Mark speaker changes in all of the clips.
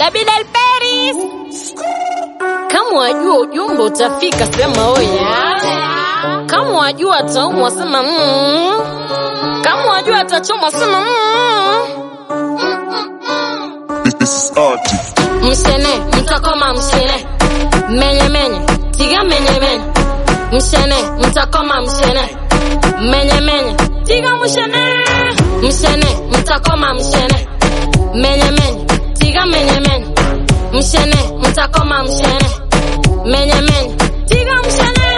Speaker 1: Baby Del Paris. Kama wajua ujumbe utafika, sema oya. Kama wajua ataumwa, sema mm. Kama wajua atachomwa, sema mm.
Speaker 2: This, this is artist.
Speaker 1: Mshene, mtakoma mshene. Menye menye, tiga menye menye. Mshene, mtakoma mshene. Menye menye, tiga mshene. Mshene, mtakoma mshene. Menye menye, tiga menye menye. Mshene, mtakoma mshene. Menye menye, tiga mshene.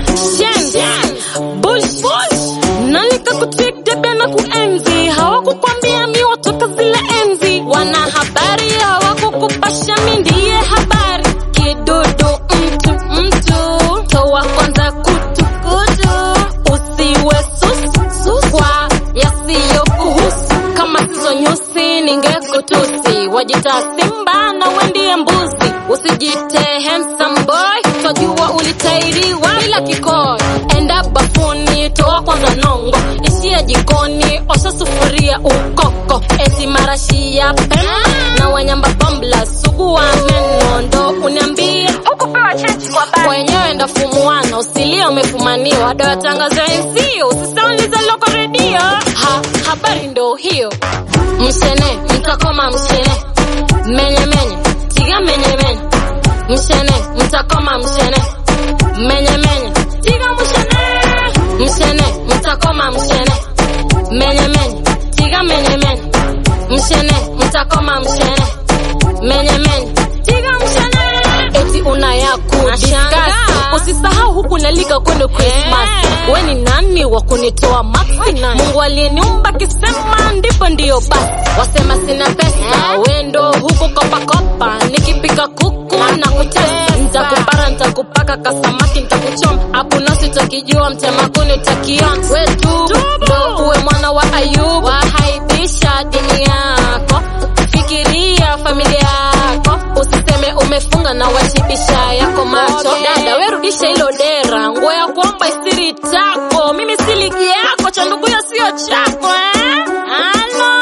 Speaker 1: Shen, bush bush. Nalika kutik debe na kuenzi. Hawakukwambia mi watoka zile enzi. Wana habari hawakukupasha mi ndiye habari. Kidudu mtu mtu. Toa kwanza kutu kutu. Usiwe susu susu. Kwa yasiyokuhusu. Kama sizo nyusi ningekutusi. Wajita simba na wendie mbuzi. Usijite handsome boy. Twajua ulitairiwa bila kikoi. Enda bafuni, toa kwanza nongo. Ishia jikoni, osha sufuria ukoko. Eti marashi ya pema na wanyamba bambla. Sugua meno ndo uniambie
Speaker 3: Hukupewa cheti kwa basi.
Speaker 1: wenyewe ndo fumuana, usilie umefumaniwa. Doa tangazo enzio, usisaulize loko redio. Ha, habari ndo hiyo. Mshene, mtakoma mshene. Menye menye, tiga menye menye. Mshene, mtakoma mshene. Menye menye, tiga mshene. Mshene, mtakoma mshene. Menye menye, tiga menye menye. Mshene, mtakoma mshene. Menye menye, tiga mshene. Eti una ya kudiscuss. Usisahau huku nalika kwendo Christmas. We ni nani wa kunitoa maksi? Mungu aliyeniumba kisema ndipo ndiyo basi. Wasema sina pesa, wendo huku kopa kopa. Nikipika kuku na kutesa, nitakupara nitakupaka kasamaki nitakuchoma. Hakuna sitakijua mtema kuni takiona. We tu ndo uwe mwana wa Ayubu, wahaibisha dini yako. Fikiria familia yako, usiseme umefunga na washibisha yako macho. Dada we rudisha hilo dera, nguo ya kuomba isiri tako. Mimi si ligi yako, cha ndugu yo sio chako eh? Halo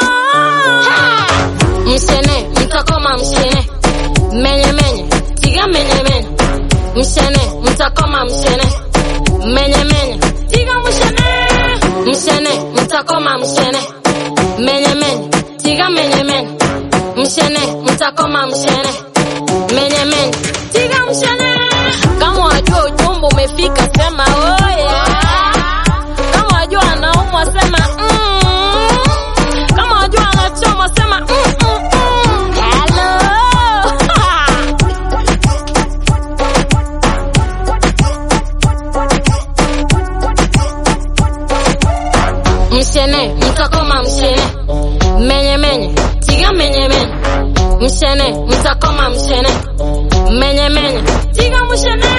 Speaker 1: Ha! Mshene, mtakoma mshene. Menye menye, tiga menye menye. Mshene, mtakoma mshene. Menye menye, tiga mshene. Mshene, mtakoma mshene. Menye menye, tiga menye menye. Mshene, mtakoma mshene. Menye menye, tiga mshene. Kama wajua ujumbe umefika, sema oya. Kama wajua anaumwa, sema mm. Kama wajua anachoma, sema mm, mm, mm. Hello. Mshene, mtakoma mshene. Menye menye, tiga menye menye. Mshene, mtakoma mshene. Menye menye, tiga mshene.